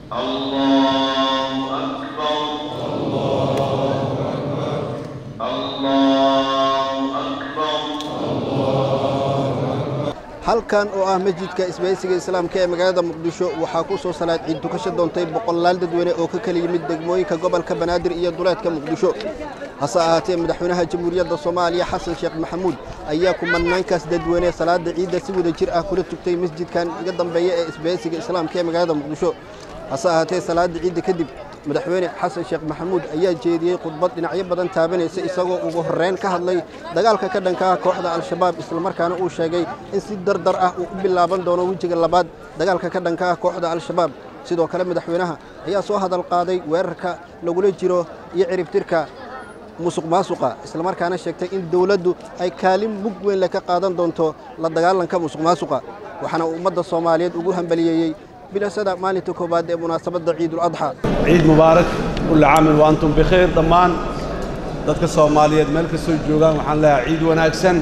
الله أكبر الله أكبر halkan oo ah masjidka isbahaysiga islaamka ee magaalada muqdisho waxaa ku soo salaad ciid tukasho doontay boqolaal dadweyne oo ka kala yimid degmooyinka gobolka banaadir iyo duleedka muqdisho hase ahaatee madaxweynaha jamhuuriyadda soomaaliya xasan sheekh maxamuud ayaa kumanaankaas dadweyne salaada ciidda si wada jir ah kula tugtay masjidkan iga dambeeya ee isbahaysiga islaamka ee magaalada muqdisho hase ahaatee salaada ciidda kadib madaxweyne xasan sheekh maxamuud ayaa jeediyey khudbad dhinacyo badan taabanaysa isagoo ugu horreyn ka hadlay dagaalka ka dhanka ah kooxda al-shabaab islamarkaana uu sheegay in si dardar ah uu u bilaaban doono wejiga labaad dagaalka ka dhanka ah kooxda al-shabaab sidoo kale madaxweynaha ayaa soo hadal qaaday weerarka lagula jiro iyo ciribtirka musuq maasuqa islamarkaana sheegtay in dowladdu ay kaalin mug weyn le ka qaadan doonto la dagaalanka musuq maasuqa waxaana uu ummadda soomaaliyeed ugu hambaliyeeyey bilasada maalinta koowaad ee munaasabadda ciidul adxa ciid mubaarak kulli caamin wa antum bikhayr dhammaan dadka soomaaliyeed meel kastoo joogaan waxaan leeyahay ciid wanaagsan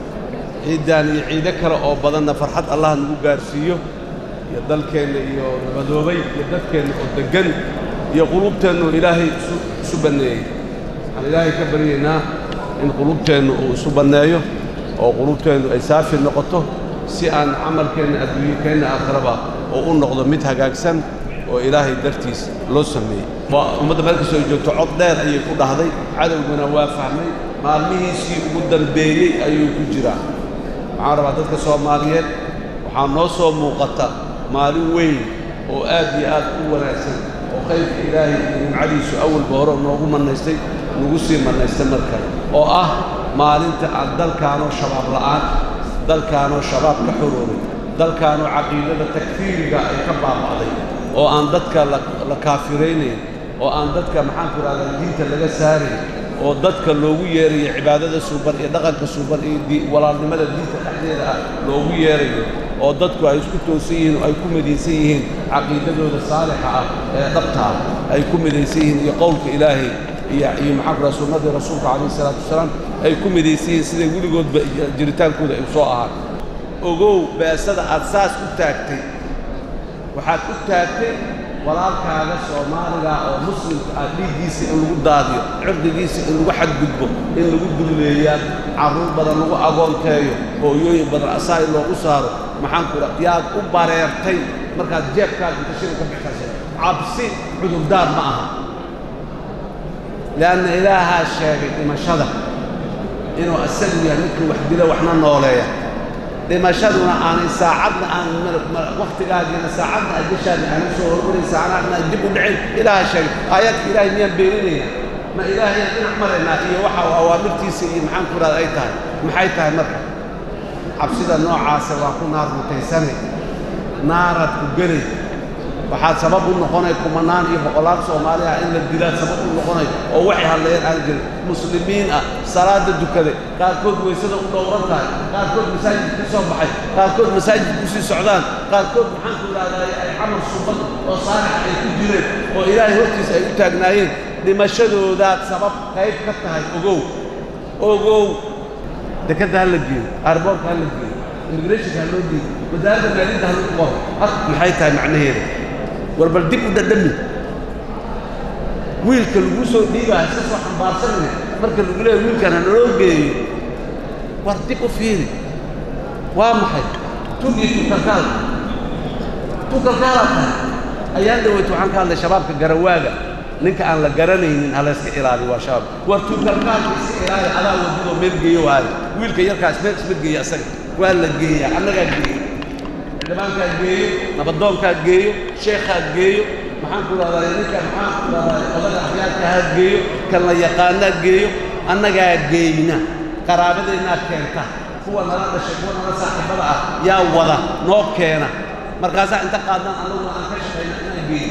ciiddan iyo ciido kale oo badanna farxad allah nagu gaarsiiyo iyo dalkeenna iyo nabadoobay iyo dadkeenna oo deggan iyo qulubteennu ilaahay isu isu banneeyey waxaan ilaahay ka baryaynaa in qulubteennu uu isu banneeyo oo qulubteennu ay saafi noqoto si aan camalkeenna adduunyakeenna aakhiraba oo u noqdo mid hagaagsan oo ilaahay dartiis loo sameeyey waa ummadda meel kastoo ay joogto cod dheer ayay ku dhahday cadowguna waa fahmay maalmihiisii ugu dambeeyey ayuu ku jiraa waxaan rabaa dadka soomaaliyeed waxaa noo soo muuqata maalin weyn oo aad iyo aad u wanaagsan oo qaybka ilaahay iyo nimcadiisu awalba hore noogu mannaystay nagu sii mannaystay mar kale oo ah maalinta aan dalkaanoo shabaab la'aan dalkaanoo shabaab ka xoroobay dalkaanoo caqiidada takfiiriga ay ka baaba'day oo aan dadka la kaafiraynayn oo aan dadka maxaanku idhahdaa diinta laga saarayn oo dadka loogu yeerayo cibaadada suuban iyo dhaqanka suuban iyo walaalnimada diinta dhexdeeda ah loogu yeerayo oo dadku ay isku toosan yihiin oo ay ku midaysan yihiin caqiidadooda saalixa ah ee dhabtaa ay ku midaysan yihiin iyo qowlka ilaahay iyo iyo maxaanku idhaha sunnadii rasuulka calayhi salaatu wasalaam ay ku midaysan yihiin siday weligoodba jiritaankooda ay soo ahaan ogow beesada aad saas u taagtay waxaad u taagtay walaalkaaga soomaaliga oo muslimka ah dhiiggiisa in lagu daadiyo cirdigiisa in lagu xadgudbo in lagu dulleeyaan carruur badan lagu agoonteeyo hooyooyin badan asaai loogu saaro maxaanku idha yaad u bareertay markaad jeebkaaga inta shil ka bixisay cabsi cudurdaar ma aha li'anna ilaahaa sheegay dhimashada inuu asagu yahay midkii wax dila waxna nooleeya dhimashaduna aanay saacadna aan wakhtigaagiina saacadna ajashaadna aanay soo hormarin saacadna aan dib u dhicin ilaaha sheegay aayaadka ilaahay miyaan beeninaynaa ma ilaahayaan dhinac maraynaa iyo waxa uu awaamirtiisa iyo maxaan ku idhahda ay tahay maxay tahay marka cabsida noocaasa waa ku naar mutaysanay naaraad ku gelay waxaad sabab u noqonay kumanaan iyo boqolaal soomaali ah in la dilaa sabab u noqonay oo waxay hadlayeen aan jirin muslimiin ah salaada dukaday qaarkood weysada u dhowran tahay qaarkood masaajid ku soo baxay qaarkood masaajid ku sii socdaan qaarkood maxaan ku idhahdaa ay camal suban oo saalixa ay ku jireen oo ilaahay hortiisa ay u taagnaayeen dhimashadoodaad sabab qayb ka tahay ogow ogow dekadda ha la geeyo aarboorka ha la geeyo immigrationka ha loo geeyo wasaaradda maaliyadda ha lagu qoro hak maxay tahay macnaheeda war bal dib u dhadhami wiilka lagu soo dhiibaa iska soo xambaarsanaya marka lagu leeyahy wiilkan ha naloo geeyo war dib u fiiri waa maxay tug iyo tukalkaal tukalkaalaa tahay ayaan dhaweyta waxaan ka hadlay shabaabka garawaaga ninka aan la garanaynin ha layska ilaaliyo waa shabaab war tukalkaalka iska ilaali adaa wadadoo meel geeyo waayo wiilka yarkaas meel isma geeya asaga waa la geeyaa annagaa geeya xildhibaankaa geeyo nabadoonkaa geeyo sheekhaa geeyo maxaan ku idhahdaa ninka maxaan ku idhahdaa odaga axyaadka ha geeyo kan la yaqaanaa geeyo annagaa geeyna qaraabadeennaad keenta kuwa nala dhashay kuwa nala saaxiibada ah yaa wada noo keena markaasaa inta qaadnaan annaguna aan ka shaqayna inaan geeyo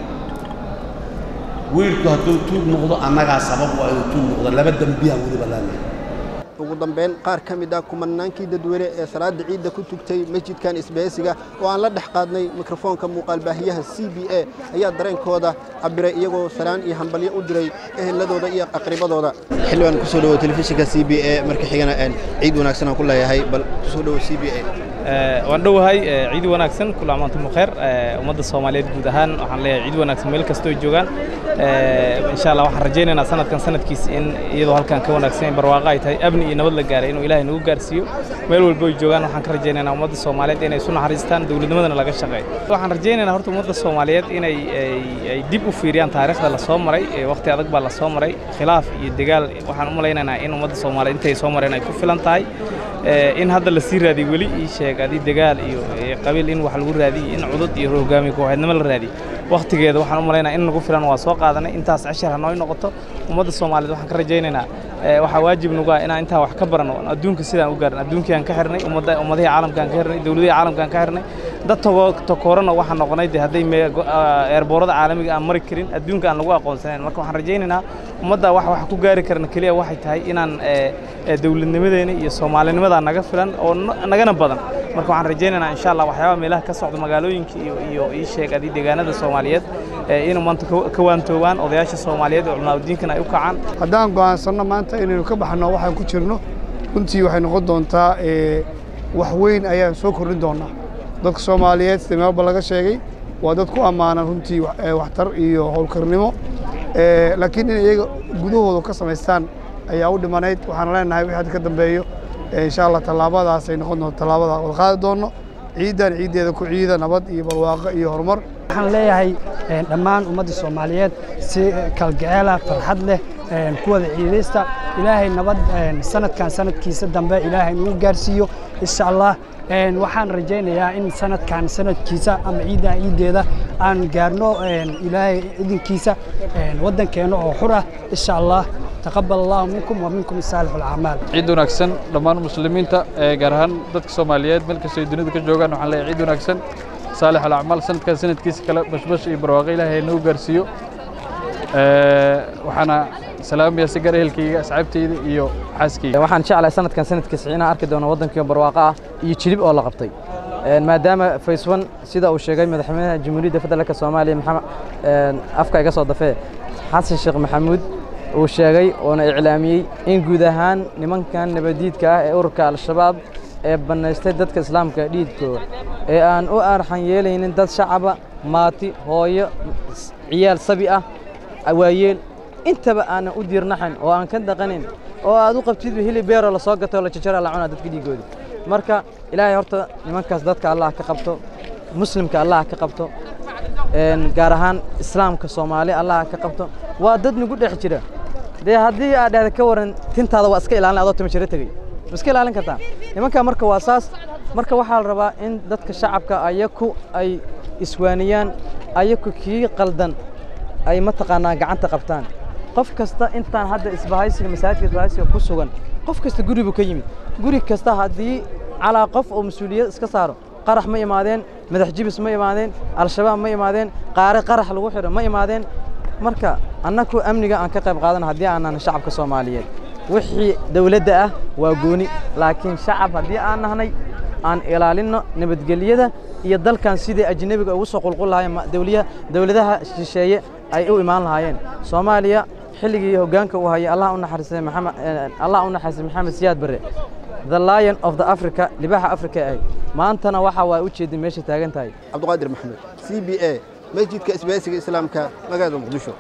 wiilku hadduu tuug noqdo annagaa sabab waa inuu tuug noqdo laba dembiyaan weliba laanahay ugu dambeyn qaar ka mid ah kumanaankii dadweyne ee salaada ciidda ku tugtay masjidkan isbahaysiga oo aan la dhex qaadnay mikrofoonka muuqaalbaahiyaha c b a ayaa dareenkooda cabiray iyagoo salaan iyo hambalyo u diray eheladooda iyo aqribadooda xildhibaan kusoo dhawo telefishinka c b a marka xigana ciid wanaagsan aan ku leeyahay bal kusoo dhawo c b a waan dhowahay ciid wanaagsan kula amaantum khair ummadda soomaaliyeed guud ahaan waxaan leeyahay ciid wanaagsan meel kastoo joogaan insha allah waxaan rajaynaynaa sanadkan sanadkiisa in iyadoo halkan ka wanaagsan barwaaqo ay tahay amni iyo nabad la gaaray inuu ilaahay nagu gaarsiiyo meel walbo ay joogaan waxaan ka rajaynaynaa ummadda soomaaliyeed inay isu naxariistaan dowladnimadana laga shaqeeyo waxaan rajaynaynaa horta ummadda soomaaliyeed inay ay dib u fiiriyaan taariikhda la soo maray waqti adag baa la soo maray khilaaf iyo dagaal waxaan u malaynaynaa in ummadda soomaaliyeed intay soo mareen ay ku filan tahay in hadda la sii raadiy weli ii sheeg adii dagaal iyo qabiil in wax lagu raadiy in cudud iyo hogaamiye kooxeednimo la raadiy wakhtigeeda waxaan u malaynaa in nagu filan waa soo qaadanay intaas cashar ha nooy noqoto ummadda soomaaliyeed waxaan ka rajaynaynaa waxaa waajib nagu ah inaan intaa wax ka barano adduunka sidaan u gaarin adduunkii aan ka xirnay ummadda ummadihii caalamkaan ka xirnay dowladihii caalamkaan ka xirnay dad tokoorana waxaan noqonay de hadday eerboorada caalamiga aan mari karin adduunka aan lagu aqoonsanayn marka waxaan rajaynaynaa ummadda wax wax ku gaari karna keliya waxay tahay inaan dowladnimadeena iyo soomaalinimadaa naga filan oo nagana badan marka waxaan rajaynaynaa insha allah waxyaabaha meelaha ka socda magaalooyinka iyo iyo ii sheeg adii deegaanada soomaaliyeed inuu maanta ka waantoobaan odayaasha soomaaliyeed oo culimaadudiinkana ay u kacaan haddaan go'aansanno maanta inaynu ka baxno waxaan ku jirno runtii waxay noqon doontaa wax weyn ayaan soo kordhin doonaa dadka soomaaliyeed sida meelba laga sheegay waa dad ku ammaanan runtii waxtar iyo howlkarnimo laakiin in iyaga gudahooda ka samaystaan ayaa u dhimanayd waxaan leenahay wixii hadda ka dambeeyo insha allah tallaabadaas ay noqon doonto tallaabada wada qaadi doonno ciidan ciiddeeda ku ciida nabad iyo barwaaqo iyo horumar waxaan leeyahay dhammaan ummadda soomaaliyeed si kalgaceela farxad leh kuwada ciidaysta ilaahay nabad sanadkan sanadkiisa dambe ilaahay nagu gaarsiiyo insha allah waxaan rajaynayaa in sanadkan sanadkiisa ama ciiddan ciiddeeda aan gaarno ilaahay idinkiisa waddankeenna oo xur ah insha allah taqabal allahu minkum wa minkum saalix alacmaal ciid wanaagsan dhammaan muslimiinta gaar ahaan dadka soomaaliyeed meel kastoo dunida ka joogaan waxaan leeyahay ciid wanaagsan saalix alacmaal sanadkan sanadkiisa kale bashbash iyo barwaaqo ilaahay nagu gaarsiiyo waxaana salaamaya si gaar ehelkayga asxaabteyda iyo xaaskayga waxaan jeclahay sanadkan sanadkiisa inaan arki doono waddankii barwaaqo ah iyo jilib oo la qabtay maadaama fayswan sida uu sheegay madaxweynaha jamhuuriyadda federaalka soomaaliya maxamed afka iga soo dafee xasan sheekh maxamuud uu sheegay oona iclaamiyey in guud ahaan nimankan nabadiidka ah ee ururka al-shabaab ee bannaystay dadka islaamka dhiidkooda ee aan u arxan yeelaynin dad shacaba maati hooyo ciyaal sabi ah waayeel intaba aanan u diirnaxayn oo aan ka dhaqanin oo aad u qabtidba hilib beeroo la soo gato la jajara la cunaa dadka dhiigooda marka ilaahay horta nimankaas dadka allah ka qabto muslimka allah ka qabto gaar ahaan islaamka soomaali allah ka qabto waa dad nagu dhex jira dee haddii aad dhahda ka waran tintaada waa iska ilaalin adoo timo jiro tegey ma iska ilaalin kartaa nimankaa marka waa saas marka waxaa la rabaa in dadka shacabka ayaku ay iswaaniyaan ayaku kii qaldan ay mataqaanaa gacanta qabtaan qof kasta intaan hadda isbahaysiga masaajidka isbahaysiga ku sugan qof kasta guri buu ka yimid guri kasta haddii calaa qof oo mas-uuliyad iska saaro qarax ma imaadeen madax jibis ma imaadeen al-shabaab ma imaadeen qaare qarax lagu xidho ma imaadeen marka annaku amniga aan ka qayb qaadana haddii aanan shacabka soomaaliyeed wixii dawladda ah waa gooni laakiin shacab haddii aan nahnay aan ilaalinno nabadgelyada iyo dalkan sidii ajnebiga ugu soo qulqul lahaayeen dawladaha shisheeye ay u imaan lahaayeen soomaaliya xilligii hoggaanka uu hayay allah u naxariistay maxamed allah u naxariistay maxamed siyaad barre the lion of the africa libaxa africa ahayd maantana waxa waa u jeedin meesha taagan tahay cabduqaadir maxamed c b a masjidka isbaahaysiga islaamka magaalada muqdisho